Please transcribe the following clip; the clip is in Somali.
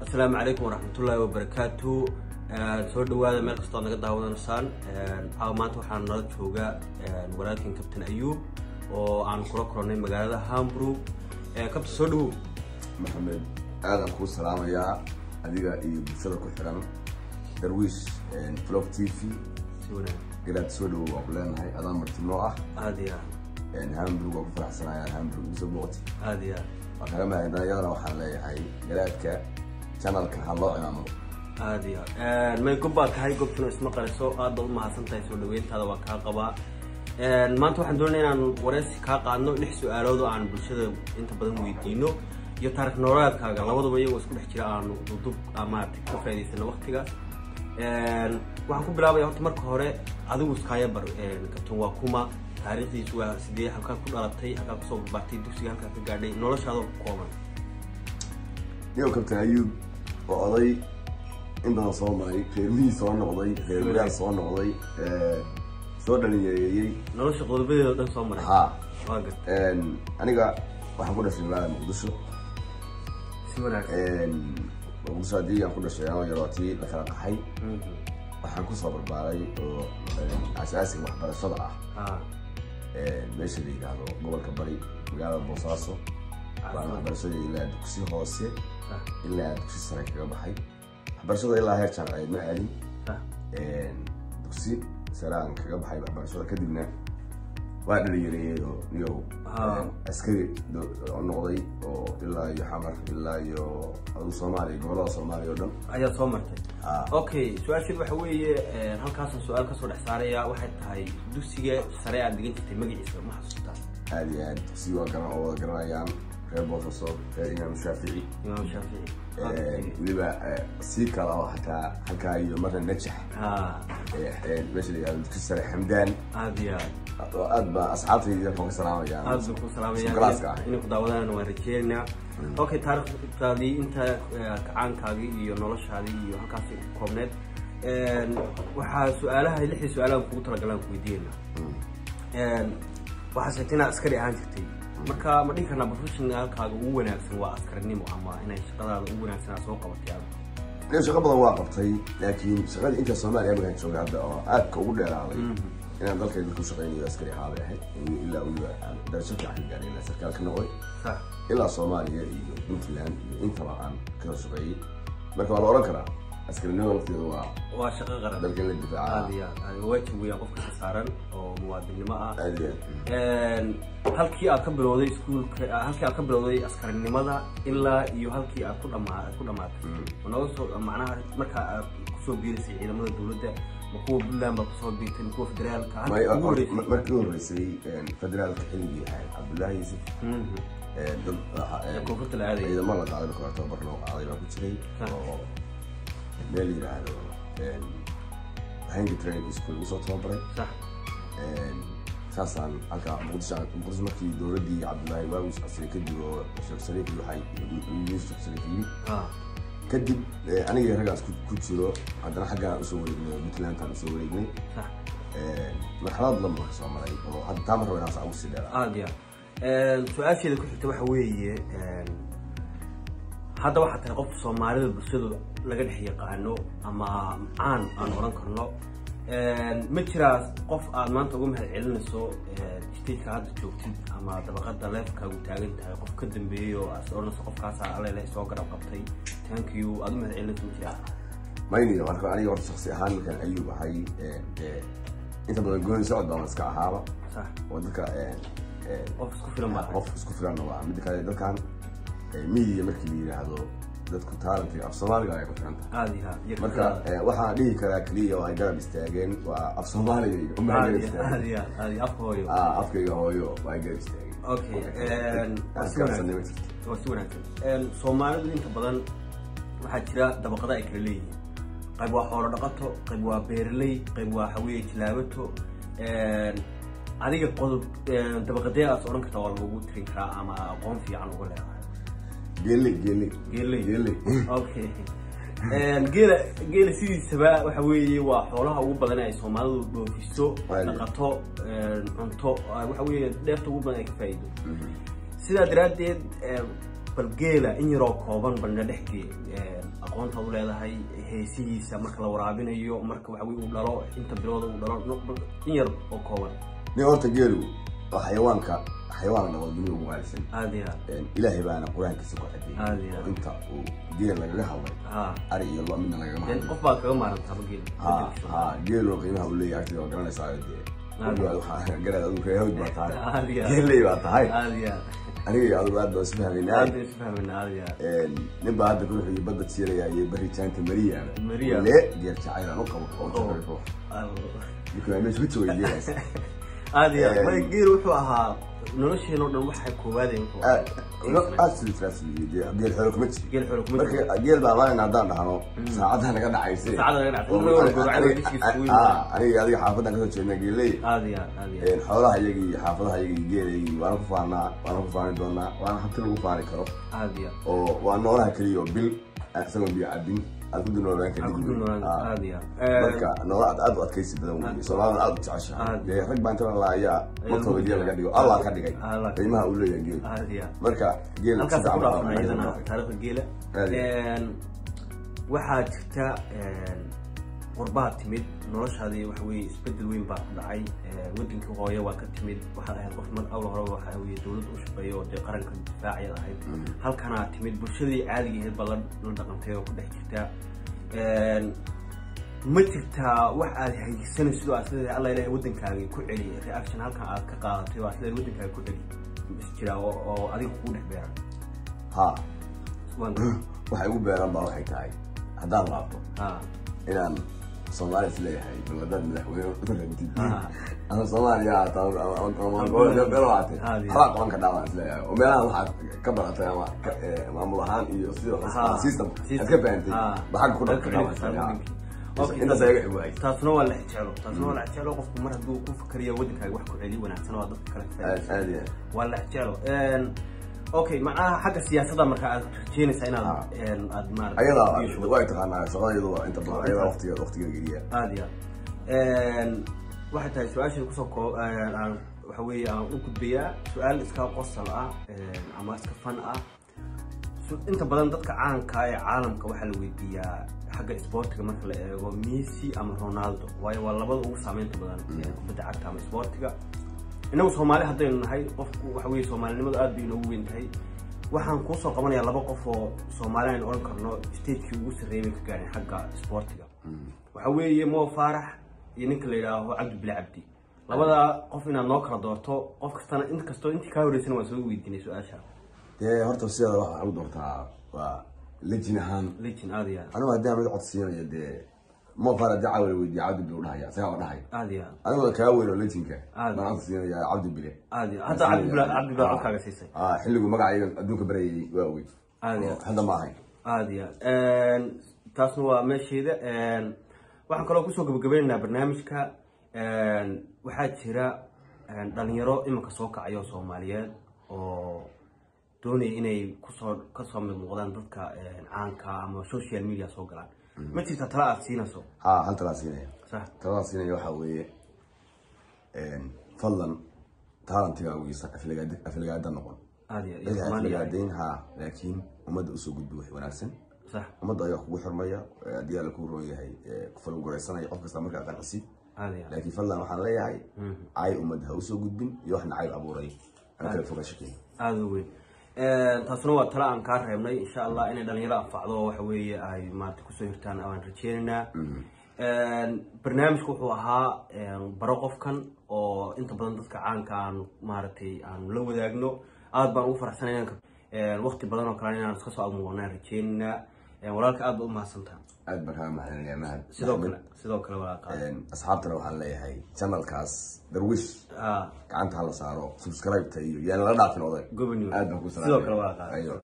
asalaamu calaykum waraxmatullaahi wabarakaatu soo dhawaada meel kastoo naga daawanaysaan caawa maanta waxaa nala jooga walaalkan kabtan ayuub oo aan kula kulannay magaalada hamburg kabtan soo dhawow maxamed aadaan kuu salaamayaa adiga iyo bulshada ku xiran darwiish flog t v si wanaag garaad soo dhawow waan ku leenahay adaan marti noo ah aada iyo hamburg waan ku faraxsanaya hamburg iso booqti aada iyo waan kaga mahadnaa iyadana waxaan leeyahay garaadka channelka ha loo cimaamado aada iyo may gob baad tahay gobtuna isma qariso aad baad umahadsan tahay soo dhaweyntaada waa kaa qabaa maanta waxaan doonaya inaan wareysi kaa qaadno lix su-aalood oo aan bulshada inta badan weydiino iyo taarikh noolaadkaaga labaduba iyagoo isku dhex jira aanu dudub maarata ka faa'idaysano waktiga waxaan ku bilaabaya horta marka hore adigu iskaaya bar kabtan waa kuma taariikhdiisu waa sidee halkaad ku dhalatay halkaad kusoo barbaartay dugsiga halkaad ka gaadhay noloshaada ku kooban niyow kabtan ayuub oo oday in badan soo maray reermihii soo noqday reer wadaal soo noqday soo dhalinyareeyey nolosha qodobadeeda o dhan soo maray ha waa gad aniga waxaan ku dhashay magaalada muqdisho si wanaagsan muqdisho haddii aan ku dhashay anoo yarootii la kala qaxay waxaan kusoo barbaaray oo asaasiga waxbarashada ah ha meesha la yidhaahdo gobolka bari magaalada boosaaso baan waxbarashada ilaa dugsi hoose ha ilaa dugsi sare kaga baxay waxbarashada ilaa heer jaamaceed ma aadin ha dugsi sare aan kaga baxay waxbarashada kadibna waa dhalinyareeyey oo niyow Ah. askari do- oo noqday oo ilaa iyo xamar ilaa iyo adu soomaaliya gobolada soomaaliya oo dhan ayaa soo martay Ah. okay su-aasheed waxa weeye halkaasaan su-aal kasoo dhex saaraya waxay tahay dugsiga sare aad dhigan jirtay magaciisa ma xasuustaa aad iyo aad dugsi waa garan oo wada garanayaan reer boosaso reer imaam shaafici imaam shaafici weliba eh, sii kala oo hataa halkaa iyo marna najax ha eh, eh, meesha la yidhahdo dugsi sare xamdaan aada iyo aad oo aad baa asxaabtayda yarkan ka salaamayaan aad baan ku Sukaraadka salaamayaan ah. inay ku daawadaan waan rajeynaynaa okay taariikhdaadii inta eh, kacaankaagii iyo noloshaadii iyo halkaasi ku koobneed waxaa su-aalaha lixdii su-aalaha kugu talagalaan ku weydiinayna waxaa sheegtay inaad askari ahaan jirtay marka ma dhihi karnaa professionalkaaga ugu wanaagsan waa askarinimo ama inay shaqadaada ugu wanaagsan aad soo qabatay adigu aniga shaqo badan waa qabtay laakiin shaqadii inta soomaaliya markaan joogay hadda oo aadka ugu dheeraaday inaan dalkay dadku shaqaynayo askari ahaa bay ahayd ilaa weliba aan darasho fiican ka gaaray ilaa sarkaal ka noqday sax ilaa soomaaliya iyo puntland iyo intaba aan kala shaqeeyey marka waa la odhan karaa askarinimada lafteeda waa waa shaqo qaran dalka in la difaaca aada iyo aad aad waajib weeyaan qofka ka saaran oo muwaadinimo ah aad iyo aad halkii aad ka bilowday iskuulka halkii aad ka bilowday askarinimada ilaa iyo halkii aad ku dhamaa ku dhamaatay ma nooga soo macnaha markaa aad kusoo biirisay ciidamada dowladda ma kuwa puntland baa kusoo biirtay ma kuwa federaalka May- halkii ugu horeysay markii u horeysay federaalka xilligii ahayd cabdullaahi yuusuf Mhm. ee, dad waxa- ee koonfurta la aadaya ciidamo la qaaday marka hore tababar loo qaaday baa ku jiray Ah. oo meel la yidhaahdo hangi training school lagu soo tababaray sax saasaan halka muqdisho muqdisho markii dowladdii cabdullaahi waawis casri kadib oo sheekh sariif iyo waxay yuusuf sariif yimid ha kadib eh, aniga raggaas ku- ku jiro haddana xaggaan usoo wareegnay puntlandkaan usoo wareegnay sax marxalad lama ka soo maray oo hadda taa mar raba inaan saa ugu sii dheeraa aada iyo aad su-aasheeda ku xigta waxa weeye hadda waxaa tahay qof soomaalida bulshadu laga dhex yaqaano ama caan aan oran karno ma jiraa qof aad maanta uga mahad celinayso stageka hadda joogtid ama dabaqada leefkaagu taagan tahay qof ka dambeeyey oo aad odhanayso qofkaasa alele soo garab qabtay thank you aad u mahad celinayso ma jiraa mayniga marka aniga horta shaksi ahaan markaan ayuub ahay eh, eh, inta badan gooni socod baan iska ahaaba sax oo dadka eh, eh, qof isku filan baa qof isku filan waa midda kale dadkan eh, miyiga markii la yidhaahdo dadku taalantiga af soomaaliga ay ku filan tahay aada iyo aad iyo marka eh, waxaan dhihi karaa keliya oo ay garab istaageen waa af soomaaliga uma aada garab iyo aad istaageen iyo aad aada iyo afka hooyo Ah, afkayga hooyo waa ay garab istaageen Okay, Aan waa si iskaabsanay ma wanaagsan. jirto waa si wanaagsan soomaalidu inta badan waxaa jira dabaqada ay kala leeyihiin qayb waa xoolo dhaqato qayb waa beeraley qayb waa haweeye jilaabato adiga qodob dabaqadee aas odhan karta waa lagu tirin karaa ama aqoon fiican uga leedahay geele geele geeley geele okay geela geela sidiisaba waxa weeye waa xoolaha ugu badan ay soomaalidu dhoofiso Waayo. dhaqato cunto waxa weeye dheerta ugu badan ay ka faa'iido sidaa daraaddeed bal geela in yaroo kooban balna dhexgee aqoonta u leedahay heesihiisa marka la waraabinayo marka waxa weye uu dhalo inta bilooda uu dhalo no- bal in yar oo kooban nin horta geelu waa xayawaanka xayawaan dhaqo dunida ugu qaalisan aada iyo aad ilaahay baana qur-aankiisa ku Aad iyo cadeeyey aad. oo inta uu geel lagaga hadlay ha ari iyo lo midna lagama dee hadlay qof baa kaga maarantaaba geela ha ha geelu qiimaha uu leeyahay agtiga waa garanaysaa dee Aad. waxaa garaad adigu reehawd baa tahay Aad iyo aad. geelley baa tahay aada iyo aad aniga iyo adigu aad baan isu fahmaynaa aada isu fahmina aada iyo aad nin baa hadda kula xuyo badda siiraya iyo baritaanka mariya Mariya. le geer jacaylan u qabo oo jacayl ninka meesha ku joogay geelaas aada iyo aad Een. marka geela wuxuu ahaa nolosheen oo dhan waxay koowaadeen wuxuu ahaa. aad aad sidii raasliye geel xoolo kuma jiro geel xoolo kuma jiro marka geel baa maalin haddaan dhahno saacadda naga dhacayse Saacadda naga dhacayse. Oo, Inagoo aniga- gowracada aniga- heshiis kugu ah, yimaado. aniga adiga xaafadan kasoo jeedna geeley aada iyo aad aada iyo aad xoolaha iyaga iyo xaafadaha iyaga iyo geelaygi waana ku faanaa waana ku faani doonaa waana hanti lagu faani karo aada iyo aad oo waa noolaha keliya oo bil aan isagoon biyo cabin aad ku dulnoolaan Aad ku dulnoolaan, aad iyo aad. marka noola aad aad u adkaysi badan wey soomaalida aad u jeceshahay Aad. dee rag baa inta la laayaa Ayaa markooda lagu geel laga dhigo allah ka dhigay Allah. qiimaha uu leeyahay geel aada iyo aad marka geel halkaas si ku fiican dhaafna baa- iyadana taariikhda geela Aad iyo Een, waxaa jirta een, qurbaha timid noloshaadii waxa weye isbedel weyn baa ku dhacay Een, wadankii hooye waa ka timid waxaad ahayd qof mar awla hore waxa weye dowladda u shaqeeya oo dee qaranka difaaciyaad ahayd halkanaa timid bulshadii caadiga ahayd baa la la dhaqantay oo ku dhex jirta Een, ma jirtaa wax aad haysanaysid oo aad leedahay alla ilahay waddankaagii ku celi reaction halkan aad ka qaadatay oo aad leedahay waddankaaga ku celi is jira oo oo adiga kugu dhex beeran ha waan waxay ugu beeran baa waxay tahay haddaan laabto ha inaan soomaali is leeyahay baladaad madaxweyne u rantid Ah. ama soomaaliya haataa beelaate Ah, yeah. habaa qaban ka dhaawaan is leeyahay oo meelaha waxaad ka baratay ama ka- eh, maamul ahaan iyo sida Ah. system System. aad ka fahantay Ah. baxagga ku Dadka dhaqan xilibka saaran wadankii. Okay, intaas ayaga xibwaay taasna waa la jecelo taasna waa la jecelo qofku mar hadduu ku fakariya waddankaaga wax ku celi wanaagsan waa dadka kale ka aad faa'iidaysan. aad iyo waa la jecelo Een, okay macnaha xagga siyaasadda marka aad rajeynaysaa inaad Ah. een, aad maarata ayada way taqaanaa shaqada iyadu waa inta badan ayada waqtiga waqtiga geliya aada iyo aad waxay tahay su-aasha kusoo koo een, aan waxa weeye aan u gudbayaa su-aal iska qosol ah een, ama iska fan ah Su- inta badan dadka caanka ee caalamka waxaa la weydiiyaa xagga isboortiga marka la eego messi ama ronaldo waayo waa labada ugu saameynta badan ee kubadda cagta ama isboortiga inagu soomaali haddaynu nahay qofku waxa weye soomaalinimadu aad bay inoogu weyn tahay waxaan kuusoo qabanayaa laba qof oo soomaali aynu odhan karno stagekii ugu sarreeyay bay ka gaareen xagga isboortiga waxa weeye mo faarax iyo ninka la yidhaaho cabdi bile cabdi labada qof inaad noo kala doorto qof kastana int kastoo intii kaa horeysana waan soo weydiinay su-aasha dee horta sideeda waxa lagu doortaa waa lejin ahaan legin aada iyo aad anigu haddii aan mid cod siinayo dee mofar haddii cawala weydiiya cabdi bile u dhahaya isagaa la dhahaya aada iyo aad anigoo kaa weyn oo lejinka Aad. baan cod siinaya cabdi bile aada iyo hadda cabdi bile cabdi bile codkaaga siisay ah xilligu magacayga adduunka barayay waa weyn Aad iyo Oo hadda ma ahayn aada iyo aad taasna waa meesheeda Een, waxaan kaloo kusoo gabagabaynaynaa barnaamijka Een, waxaa jira een, dhalinyaro iminka soo kacayo soomaaliyeed oo doonaya inay kusoo kasoo mid noqdaan dadka een, caanka ama social media soo galaan ma jirta tala aad siinayso ha hal talaa siinaya sax talada siinaya waxaa weeye fadlan taalantigaagiisa aflagaada noqon aada iyo cid iyo ha Soomaaliya aflagaadayn ha laakiin ummadda usoo gudbi wax wanaagsan sax ummadda ayaa kugu xirmaya ee haddii alla kuu roon yahay ee ku falgoraysanaya qof kasta markaa qancisid aada iyo aad laakiin fadlan waxaan leeyahay cay ummadda ha usoo gudbin iyo wax nacayb abuuray aan kala foga shakeyn aada u weyn taasuna waa tala aan kaa reebnay insha allah inay dhalinyaro anfacdo oo waxa weeye ay maarata kusoo hirtaan aan rajeynaynaa barnaamijku wuxuu ahaa baro qofkan oo inta badan dadka caanka aan maaragtay aan la wadaagno aad baan ugu faraxsanay inaan waqti badan oo kale inaan iska soo almuuqnaan rajeynaynaa walaalka aad ba u mahadsantaha aad baan kaa mahadinaya mahad sidoo kale sidoo kale walaalka asxaabtana waxaan leeyahay channelkaas darwish ah gacanta hala saaro subscribe-ta iyo yaan lala dhaafin oday gobonimo aad baan ku sidoo kale walaalka salaamaya